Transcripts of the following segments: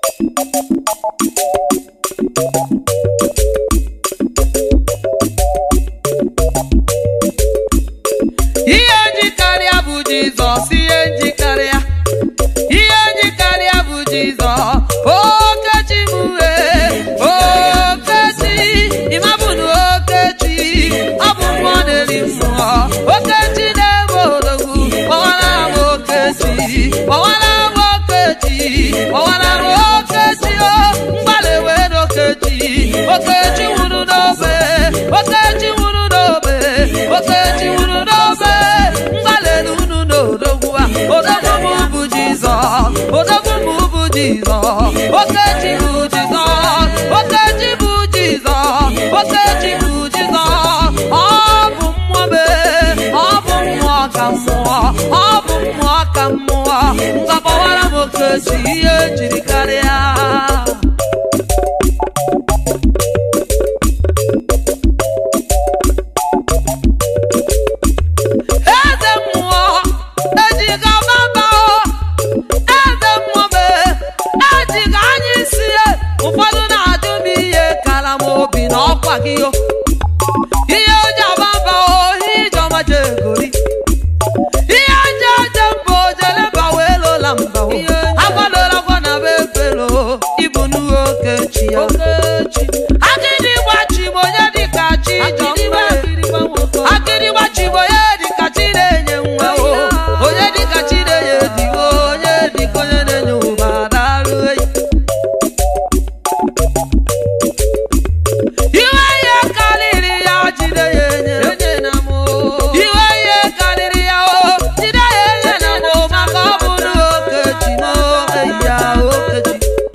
ihe njikarịa bụ jizọs ihe njikarịa ihe njikarịa bụ jizọs okechi m wee okechi ịmabụnụ okechi ọ bụ mmụọ na-eri mmụọ okechi na-ebe odogwu kpọwara m okechi kpọwara m okechi kpọwara m okechi o mgbalị wee n'okechi okechi nwụrụ n'obe okechi nwụrụ n'obe okechi nwụrụ n'obe mgbalị unu n'odogwu a odogwu m bụ jizọs odogwu m bụ jizọs okechi bụ jizọs okechi bụ jizọs okechi bụ jizọs ọ bụ mmụọ mee ọ bụ mmụọ ka mmụọ ọ bụ mmụọ ka mmụọ ngwagbawara m okechi ihe jiri karịa eze mmụọ ejiga baba eze mmụọ mee ejiga anya isi ya ụfọdụ na-ajụ m ihe kara m obi na ọkwa gị o ihe oji ababa ohi ijeọma jegori ihe nje eje mba ojeleba wee lola mba o agwadola gwa na be efelo ịbụ nuhu okechi ya akịdị gbachi m onye dịka chi jọmbe akịrị gbachigbo onye dịka chi na-enye nwa o onye dịka chi na-enye digo onye dịka onye na-enye ụba daalụ eyi iwe ihe karịrị ya jide ya enye iwe ihe karịrị ya o jide ya enye na mo maka ọ bụrụ okechi na eyi ya okechi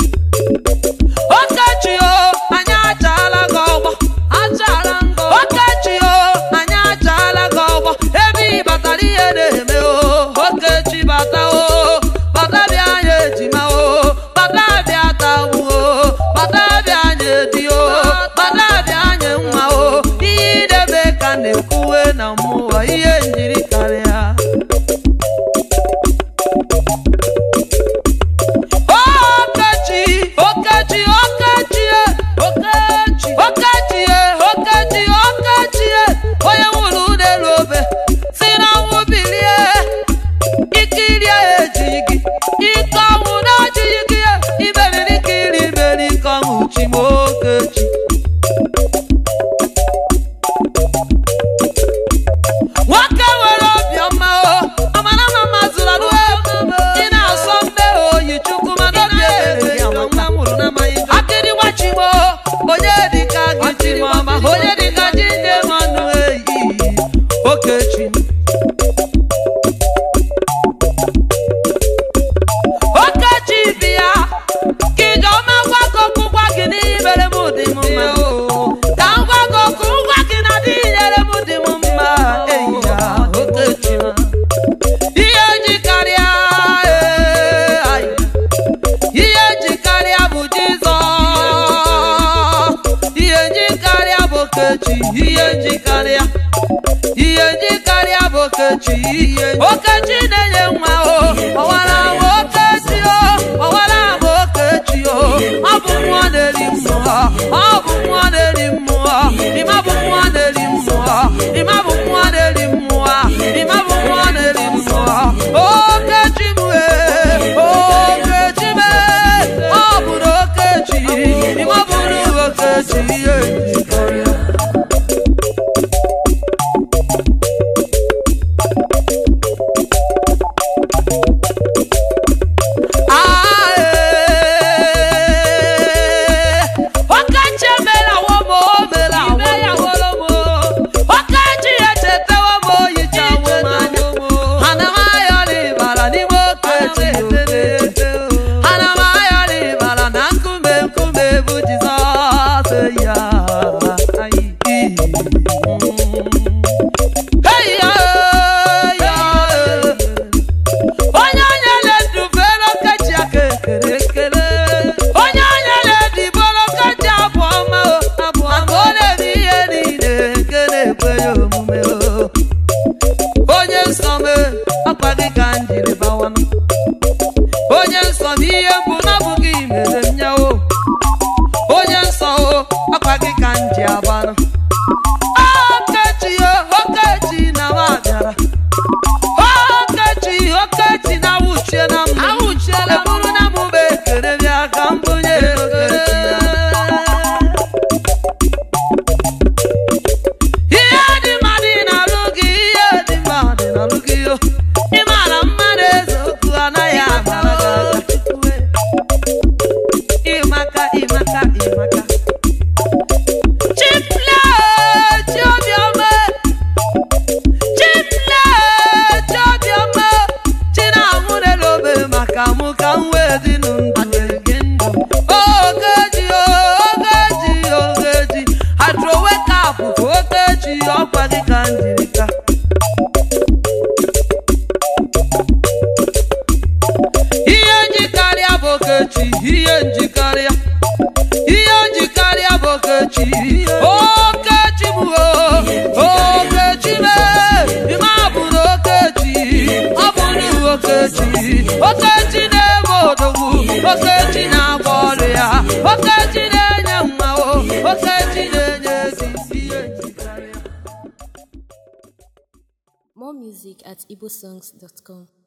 okechi o anyị achaala gị ọgbọ okechi o anyị achaala gị ọgbọ ebe ị batara ihe na-eme o okechi bata o bata bịa anyị ejima o bata bịa tagbu o bata bịa anyị edi o bata bịa anyị nwa o ihe idebe ka na-ekwuwe na mmụọ ihe njiri karịa Okechi, Okechi, Okechi, e, Okechi, Okechi, e, Okechi, Okechi, e, onye nwụrụ n'elu obe si na ọnwụ bilie ikiri ya ejighị gị ike ọnwụ na-ejighị gị ya imeriri ka iri imeri ike ọnwụ chi m Okechi nwoke nwere obiọma o amara ma mma zụrụ alụ ị na-asọ mbe oyi chukwu mana obi ebere ya amaka akịrị gbachigbo onye dịka gị chimọma onye dịka ji nne mmanụ eyi okechi okechi bịa ka ijeọma gwa gị okwu gwa gị n'ihe mere m dị m mma ka m gwa gị okwu ngwa gị na dị nyere m dị m mma eyi ya okechi ihe ji karịa ee, ayi. ihe ji karịa bụ jizọs ihe ji karịa bụ okechi ihe ji karịa ihe ji karịa bụ okechi okechi na-enye nwa o ọwara m okechi o ọwara m okechi o ọ bụ mmụọ na-eri mmụọ ọ bụ mmụọ na-eri mmụọ ịma bụ mmụọ na-eri mmụọ ịma bụ mmụọ na-eri mmụọ ịma bụ mmụọ na-eri mmụọ okechi m ee okechi m ee ọ bụrụ okechi ịma bụrụ okechi ihe njikọrịa ihe njikarịa ihe njikarịa bụ okechi okechi bụ o okechi mee ime abụrụ okechi ọ bụrụ okechi okechi na-eme odogwu okechi na-agba ọrụ ya okechi na-enye mma o okechi na-enye ezi ihe njikarịa More music at igbosongs.com.